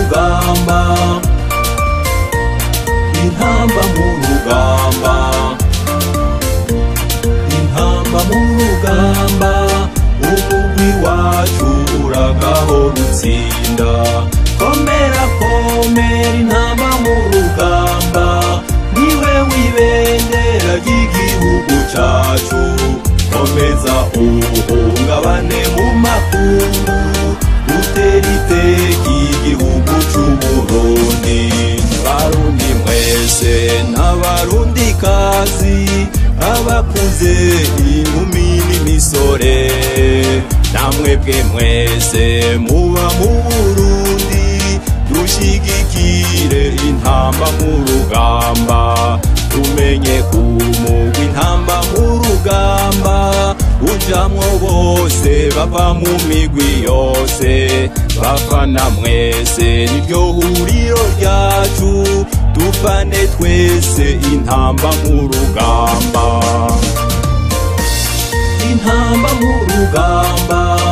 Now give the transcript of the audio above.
rugamba intamba mu rugamba intamba mu rugamba umugwi wacu uragahora utsinda komera komera intamba mu rugamba niwe wibendera ry'igihugu cacu komeza uhungabane mu makungu utera iteka igihugu c'uburundi barundi mwese n'abarundi kazi abakuze inkumi n'imisore namwebwe mwese muba mu burundi dushigikire intamba mu rugamba tumenye kumugwa intamba mu rugamba ujamwo bose bava mu migwi yose bafana mwese niryo huriro ryacu dufane twese intamba mu rugamba intamba mu rugamba